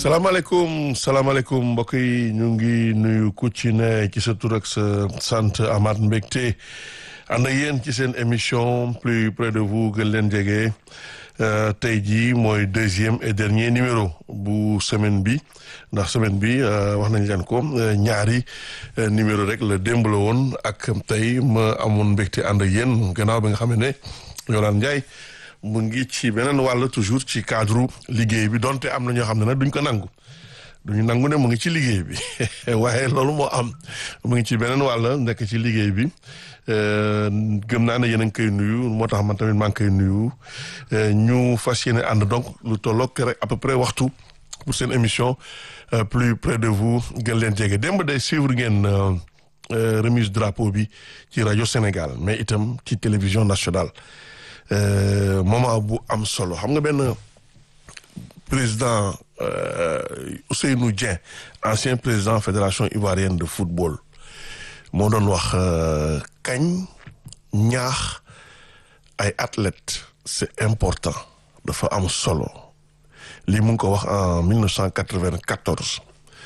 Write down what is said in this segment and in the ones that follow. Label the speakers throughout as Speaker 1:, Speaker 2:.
Speaker 1: salaamaaleykum salaamaaleykum mbokk yi ñu ngi nuyu ku ci ne ci sa tur ak sa sant Amath Mbégte ànd ak yéen ci seen émission plus près de vous gën leen jege tey jii mooy deuxième et dernier numéro bu semaine bi ndax semaine bi wax nañ leen ko ñaari numéro rek la démb la woon ak tey ma amoon mbégte ànd ak yéen gannaaw bi nga xam ne Yolande Ndiaye mu ngi ci beneen wàll toujours ci cadre liggéey bi donte am na ñoo xam ne nag duñ ko nangu duñu nangu ne mu ngi ci liggéey bi waaye loolu moo am mu ngi ci beneen wàll nekk ci liggéey bi gëm naa ne yéen a ngi koy nuyu moo tax man tamit maa ngi koy nuyu ñu fas yéene ànd donc lu tollook rek à peu près waxtu pour seen émission plus près de vous gën leen jege démb day suivre ngeen remise drapeau bi ci rajo Sénégal mais itam ci télévision nationale moment bu am solo xam nga benn président Ousseynou Dieng ancien président fédération ivoirienne de football moo doon wax kañ ñaax ay athlètes c'est important dafa am solo lii mu ngi ko wax en 1994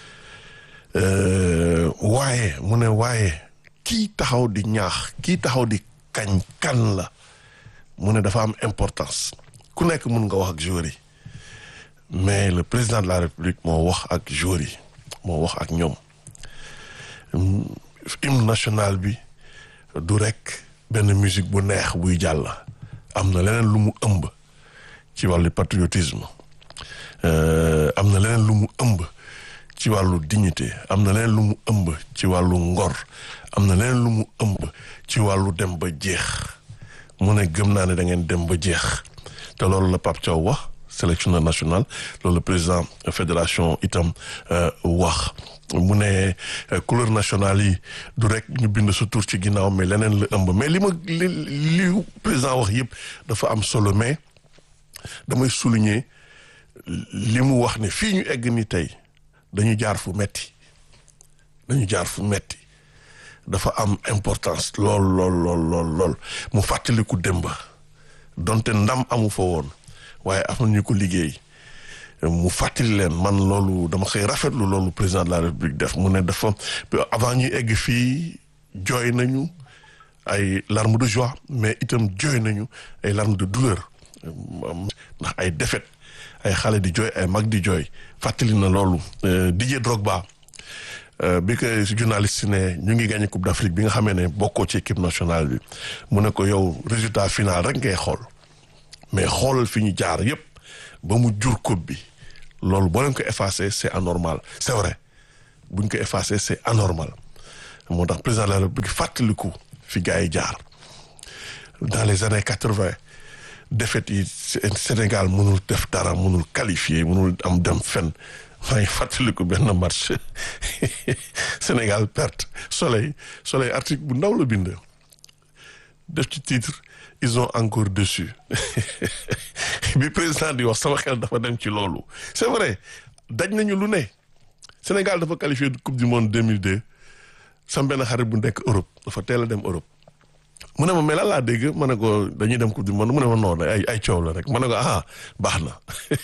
Speaker 1: waaye mu ne waaye kii taxaw di ñaax kii taxaw di kañ kan la mu ne dafa am importance ku nekk mun nga wax ak joueurs yi mais le président de la république moo wax ak joueurs yi moo wax ak ñoom hymne national bi du rek benn musique bu neex buy jàll am na leneen lu mu ëmb ci wàllu patriotisme am na leneen lu mu ëmb ci wàllu dignité am na leneen lu mu ëmb ci wàllu ngor am na leneen lu mu ëmb ci wàllu dem ba jeex mu ne gëm naa ne da ngeen dem ba jeex te loolu la Pape Thiaw wax sélectionneur national loolu la président fédération itam wax mu ne couleur nationale yi du rek ñu bind sa tur ci ginnaaw mais leneen la ëmb mais li ma li li président wax yëpp dafa am solo mais damay souligner li mu wax ne fii ñu egg ni tey dañu jaar fu metti dañu jaar fu metti dafa am importance lool lool lool lool lool mu fàttaliku démba donte ndam amu fa woon waaye am na ñu ko liggéey mu fàttali leen man loolu dama koy rafetlu loolu président de la république def mu ne dafa avant ñuy egg fii jooy nañu ay larmes de joie mais itam jooy nañu ay larmes de douleur ndax ay défaite ay xale di jooy ay mag di jooy fàttali na loolu Didier Drogba bi ko journaliste ne ñu ngi gagné coupe d'Afrique bi nga xamee ne bokkoo ci équipe nationale bi mu ne ko yow résultat final rek ngay xool mais xoolal fi ñu jaar yépp ba mu jur coupe bi loolu boo leen ko effacé c'est anormal c'est vrai buñ ko effacé c'est anormal moo tax président de la République fàttaliku fi gars yi jaar dans les années quatre-vingt défaite yi Sénégal mënul def dara mënul qualifier mënul am dem fenn maa ngi fàttaliku benn match Sénégal perte soleil soleil article bu ndaw la bind def ci titre ils ont encore dessus bi président di wax sama xel dafa dem ci loolu c'est vrai daj nañu lu ne Sénégal dafa qualifié coupe du monde 2002 sam benn xarit bu nekk Europe dafa teel a dem Europe mu ne ma mais lan laa dégg ma ne ko dañuy dem coupe du monde mu ne ma noonu ay ay coow la rek ma ne ko ah baax na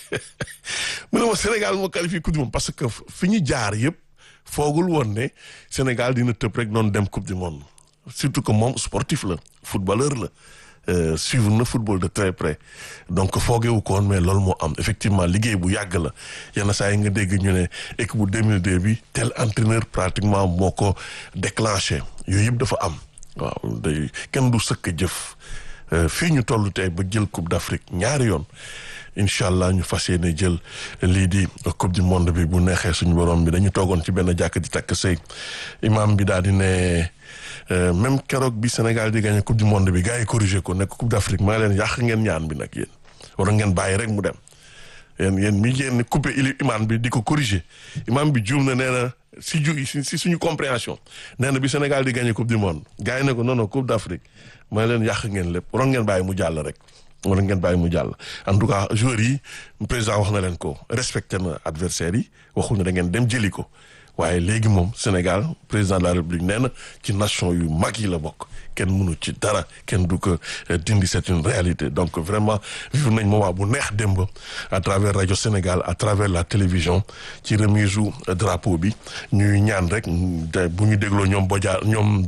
Speaker 1: mu ne ma Sénégal moo qualifié coupe du monde parce que fi ñu jaar yëpp foogul woon ne Sénégal dina tëb rek noonu dem coupe du monde surtout que moom sportif la footballeur la suivre na football de très près donc foogewu ko woon mais loolu moo am effectivement liggéey bu yàgg la yenn saa yi nga dégg ñu ne équipe bu 2002 bi tel entraîneur pratiquement moo ko déclenché yooyu yëpp dafa am. waaw day kenn du sëkk jëf fii ñu toll tey ba jël coupe d'Afrique ñaari yoon incha allah ñu fas yéene jël lii di coupe du monde bi bu neexee suñu borom bi dañu toogoon ci benn jàkk di takk sëy imam bi daal di ne même keroog bi Sénégal di gagné coupe du monde bi gars yi corrigé ko nekk coupe d'Afrique maa leen yàq ngeen ñaan bi nag yéen war ngeen bàyyi rek mu dem yéen yéen mi ngeen coupé ili imam bi di ko corrigé imam bi juum na nee na si ju si suñu compréhension nee na bi Sénégal di gagné coupe du monde gars yi ne ko non non coupe d'Afrique ma leen yàq ngeen lépp waroon ngeen bàyyi mu jàll rek waroon ngeen bàyyi mu jàll en tout cas joueurs yi président wax na leen ko respecté na adversaires yi waxul ne da ngeen dem jëli ko waaye léegi moom Sénégal président de la République nee na ci nation yu mag yi la bokk kenn mënu ci dara kenn du ko dindi c'est une réalité donc vraiment vivre nañ moment bu neex démb à travers rajo Sénégal à travers la télévision ci remise u drapeau bi ñuy ñaan rek bu ñu dégloo ñoom Bodia ñoom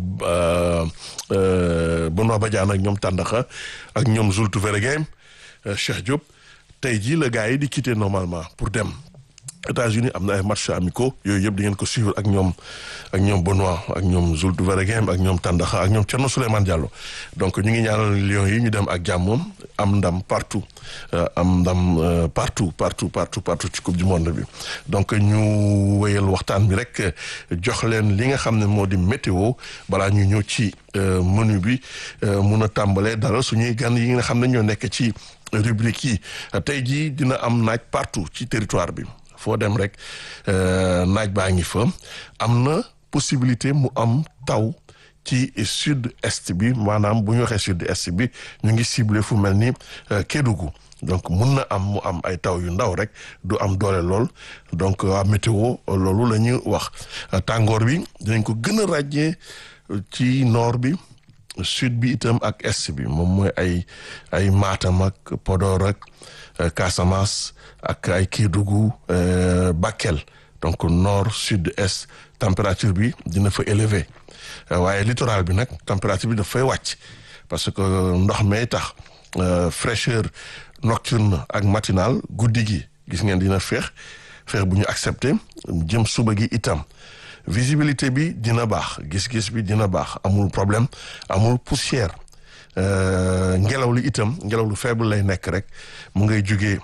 Speaker 1: Benoît Badiane ak ñoom Tandakha ak ñoom Zultu Vergem Cheikh Diop tey jii la gars yi di quitter normalement pour dem États-Unis am na ay matchs amicaux yooyu yëpp di ngeen ko suivre ak ñoom ak ñoom Benoît ak ñoom Zultu Vergem ak ñoom Tandakha ak ñoom Thierno Souleymane Diallo donc ñu ngi ñaanal Lions yi ñu dem ak jàmm am ndam partout am ndam partout partout partout partout ci coupe du monde bi donc ñu wéyal waxtaan bi rek jox leen li nga xam ne moo di météo balaa ñu ñëw ci menu bi mun a tàmbalee dara suñuy gan yi nga xam ne ñoo nekk ci rubrique yi tey jii dina am naaj partout ci territoire bi foo dem rek naaj baa ngi fa am na possibilité mu am taw ci sud est bi maanaam bu ñu waxee sud est bi ñu ngi ciblé fu mel ni Kédougou donc mun na am mu am ay taw yu ndaw rek du am doole lool donc waa météo loolu la ñu wax tàngoor bi dinañ ko gën a ràññee ci nord bi sud bi itam ak est bi moom mooy ay ay Matam ak Podor ak Casamance ak ay Kédougou Bakel donc nord sud est température bi dina fa élevé waaye littoral bi nag température bi daf fay wàcc parce que ndox may tax fraîcheur nocturne ak matinale guddi gi gis ngeen dina feex feex bu ñu accepté jëm suba gi itam visibilité bi dina baax gis-gis bi dina baax amul problème amul poussière ngelaw li itam ngelaw lu faible lay nekk rek mu ngay jugee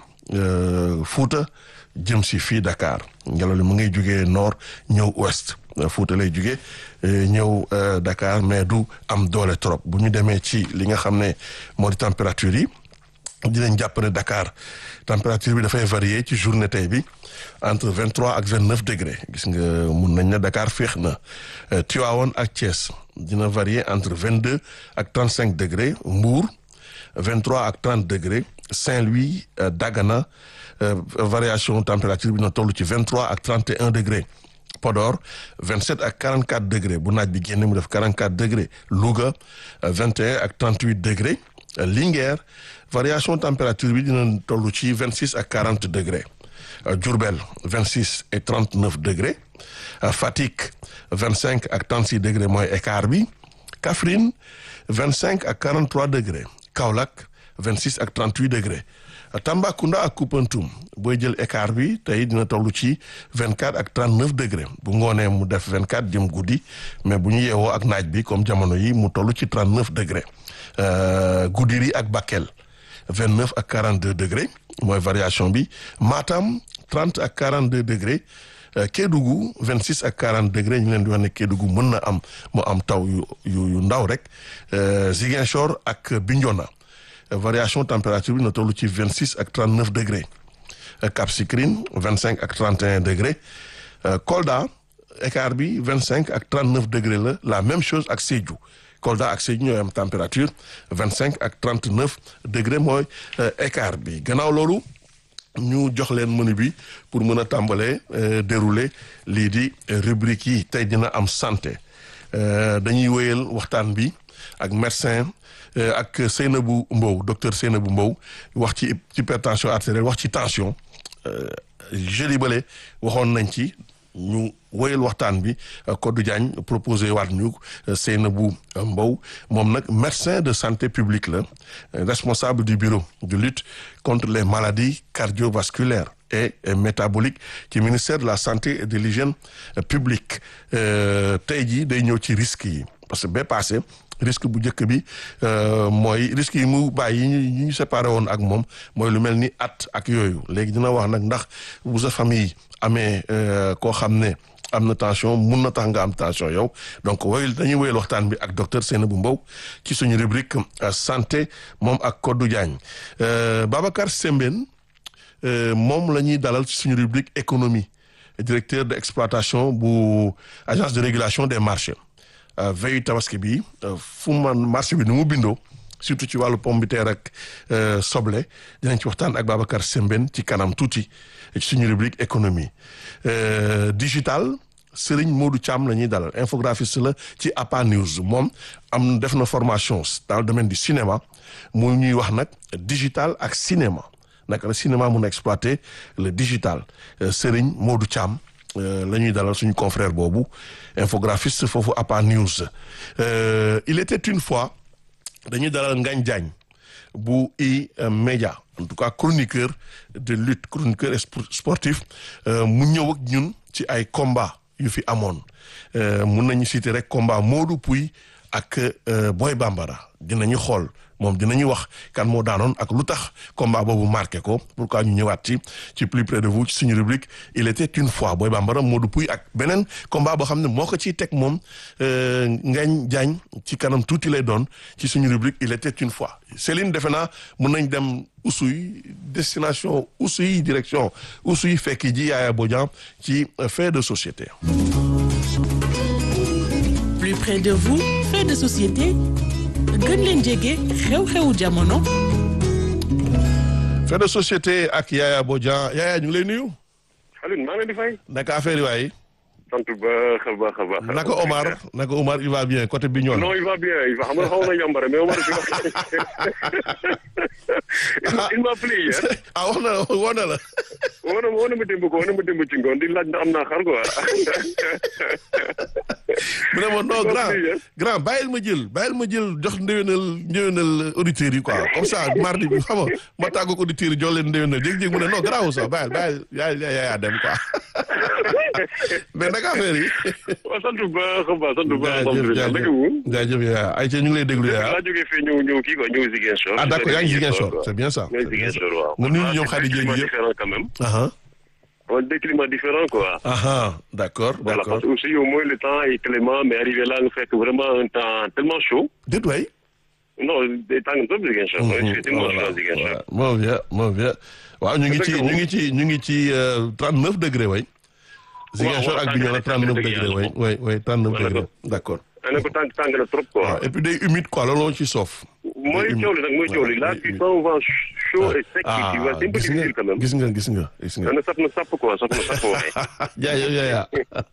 Speaker 1: Fuuta jëm si fii Dakar ngelaw li mu ngay jugee nord ñëw ouest Fuuta lay jugee ñëw Dakar mais du am doole trop bu ñu demee ci li nga xam ne moo di température yi dinañ jàpp ne Dakar température bi dafay varier ci journée tey bi entre vingt trois ak vingt neuf degré gis nga mun nañ ne Dakar féex na Tivaouane ak Thiès dina varier entre vingt deux ak trente cinq degré Mbour vingt trois ak trente degré Saint-Louis Dagana variation température bi na toll ci vingt trois ak trente et un degré Podor 27 ak 44 degré bu naaj bi génne mu def 44 degré Louga 21 ak 38 degré Linguère variation température bi dina toll ci 26 ak 40 degré Diourbel 26 et 39 degré Fatick 25 ak 36 degré mooy écart bi Kaffrine 25 ak 43 degré Kaolack 26 ak 38 degré Tambacounda ak Koupentoum booy jël écart bi tey dina toll ci 24 ak 39 degré bu ngoonee mu def 24 jëm guddi mais bu ñu yeewoo ak naaj bi comme jamono yi mu toll ci 39 degré Goudiri ak Bakel 29 ak 42 degré mooy variation bi Matam 30 ak 42 degré Kédougou 26 ak 40 degré ñu leen di wax ne Kédougou mën na am mu am taw yu yu ndaw rek Ziguinchor ak Bignona variation température bi na toll ci 26 ak 39 degré Cap Skirring 25 ak 31 degré Kolda écart bi 25 ak 39 degré la la même chose ak Sédhiou Kolda ak Sédhiou ñooy am température 25 ak 39 degré mooy écart bi gannaaw loolu ñu jox leen menu bi pour mën a tàmbalee dérouler lii di rubrique yi tey dina am santé dañuy wéyal waxtaan bi ak médecin ak Seynabou Mbow docteur Seynabou Mbow wax ci hypertension artérielle wax ci tension jeudi bële waxoon nañ ci ñu woyal waxtaan bi Codou Diagne proposé waat ñu Seynabou Mbow moom nag médecin de santé publique la responsable du bureau de lutte contre les maladies cardiovasculaires et métaboliques ci ministère de la santé et de l'hygiène publique tey jii day ñëw ci risques yi parce que ba passé risque bu njëkk bi mooy risque yi mu bàyyi yi ñu séparé woon ak moom mooy lu mel ni at ak yooyu léegi dina wax nag ndax bu sa famille amee koo xam ne am na tension mun na tax nga am tension yow donc woyul dañuy woyal waxtaan bi ak docteur Seynabou Mbow ci suñu rubrique santé moom ak Codou Diagne Babacar Sembène moom la ñuy dalal ci suñu rubrique économie directeur de exploitation bu agence de régulation des marchés veille tabaski bi fu man marché bi ni mu bindoo surtout ci wàllu pomme de terre ak soble dinañ ci waxtaan ak Babacar Sembène ci kanam tuuti ci suñu rubrique économie digital Serigne Modou Thiam la ñuy dalal infographiste la ci APA News moom am def na formation dans le domaine du cinéma mu ñuy wax nag digital ak cinéma naka la cinéma mun a exploiter le digital Serigne Modou Thiam la ñuy dalal suñu confrère boobu infographiste foofu APA News il était une fois dañuy dalal Ngagne Diagne bu i-média en tout cas chroniqueur de lutte chroniqueur sportif mu ñëw ak ñun ci ay combat yu fi amoon mun nañu citer rek combat Modou Pouy ak Boy Bambara dinañu xool moom dinañu wax kan moo daanoon ak lu tax combat boobu marqué ko pourquoi ñu ñëwaat ci ci plus près de vous ci suñu rubrique il était une fois Boy Bambara Modou Pouy ak beneen combat boo xam ne moo ko ciy teg moom Ngagne Diagne ci kanam tuuti lay doon ci suñu rubrique il était une fois Céline defe naa mun nañ dem Oussouye destination Oussouye direction Oussouye fekk ji Yaya Bodian ci fait de société.
Speaker 2: plus près de vous fait de société. gën leen jege xew-xewu jamono.
Speaker 1: fait de société ak Yaya Bodian Yaya ñu ngi lay nuyu.
Speaker 3: Alioune maa ngi leen di fay.
Speaker 1: naka affaire yi waay.
Speaker 3: sant baax a baax a baax.
Speaker 1: naka Omar naka Omar il va bien côté bi ñoon.
Speaker 3: non il va bien il va xam nga xaw na yambare mais Omar fi il m'a appelé hier.
Speaker 1: ah wax na la wax na la.
Speaker 3: woo na woo na ma démb ko woo na ma démb ci ngoon di laaj ndax am naa xar quoi.
Speaker 1: mu ne ma non grand grand bàyyil ma jël bàyyil ma jël jox ndéwénal ndéwénal auditeurs yi quoi comme ça mardi bi xam nga ma tàggu ko auditeurs yi jox leen ndéwénal jékki-jékki mu ne non grand sax bàyyil bàyyil yaa yaa yaa dem quoi mais naka affaire yi.
Speaker 3: waaw sant bu baax a baax sant bu baax.
Speaker 1: jaajëf jaajëf yaa ay ñu ngi lay déglu yaa.
Speaker 3: laa jógee fii ñëw ñëw kii quoi ñëw Ziguinchor.
Speaker 1: ah d'accord yaa ngi Ziguinchor c'est bien ça.
Speaker 3: ñëw Ziguinchor waaw.
Speaker 1: nga nuyu ñoom Khady Dieng yëpp
Speaker 3: différent quand même.
Speaker 1: ah
Speaker 3: on des climats différents quoi.
Speaker 1: ah d'accord
Speaker 3: Voilà,
Speaker 1: d'accord
Speaker 3: parce que aussi au moins le temps est clément mais arrivé là nga fekk vraiment un temps tellement chaud.
Speaker 1: déet waay.
Speaker 3: non day tàng trop Ziguinchor. c'est tellement chaud à Ziguinchor.
Speaker 1: moo bien moo bien waaw ñu ngi ci ñu ngi ci ñu ngi ci trente neuf degré way Ziguinchor ak Bignona trente neuf degré way way way trente neuf degré d'accord
Speaker 3: ana ko tàng tàng na trop quoi.
Speaker 1: waaw et puis day humide quoi loolu moo ci soof
Speaker 3: mooy coow li nag mooy coow li là tu sens un vent chaud et sec qui tu vois c'est un peu
Speaker 1: gis nga
Speaker 3: difficile quand même.
Speaker 1: gis nga gis nga gis nga
Speaker 3: na sap na sap quoi sap na sap waaye.
Speaker 1: jaay yow yaa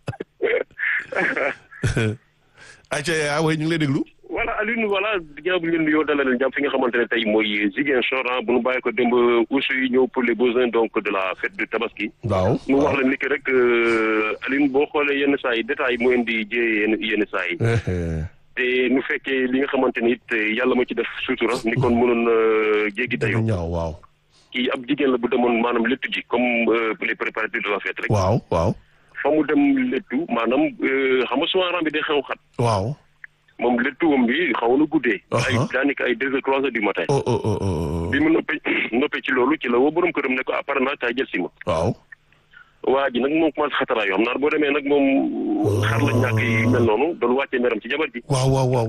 Speaker 1: ayca yaa way ñu ngi lay déglu
Speaker 3: voilà Alioune voilà ginnaaw bi ñu leen nuyoo dalal leen jàmm fi nga xamante ne tey mooy Ziguinchor ah bu nu bàyyi ko démb aussi yi ñëw pour les besoins donc de la fête de Tabaski.
Speaker 1: waaw
Speaker 3: mu wax la ni que rek Alioune boo xoolee yenn saa yi détails yi mu indi jiyee yenn yenn saa yi. te nu fekkee li nga xamante ni it yàlla ma ci def sutura ni kon mënoon jéggi dayoo.
Speaker 1: ñaaw waaw
Speaker 3: kii ab jigéen la bu demoon maanaam léttu ji comme pour les préparatifs de la fête rek.
Speaker 1: waaw waaw
Speaker 3: fa mu dem léttu maanaam xam nga souvent bi day xew xat.
Speaker 1: waaw
Speaker 3: moom léttuwam bi xaw na guddee. ay
Speaker 1: Uh-huh.
Speaker 3: daanaka ay deux heures trois heures du matin.
Speaker 1: oh oh oh oh
Speaker 3: bi mu noppee noppee ci loolu ci la woo borom këram ne ko apparemment kaay jël si ma.
Speaker 1: waaw
Speaker 3: waa ji nag moom commencé xataraayu xam naa boo demee nag moom. xar la ñàkk yi mel noonu doon wàccee meram ci jabar ji.
Speaker 1: waaw waaw waaw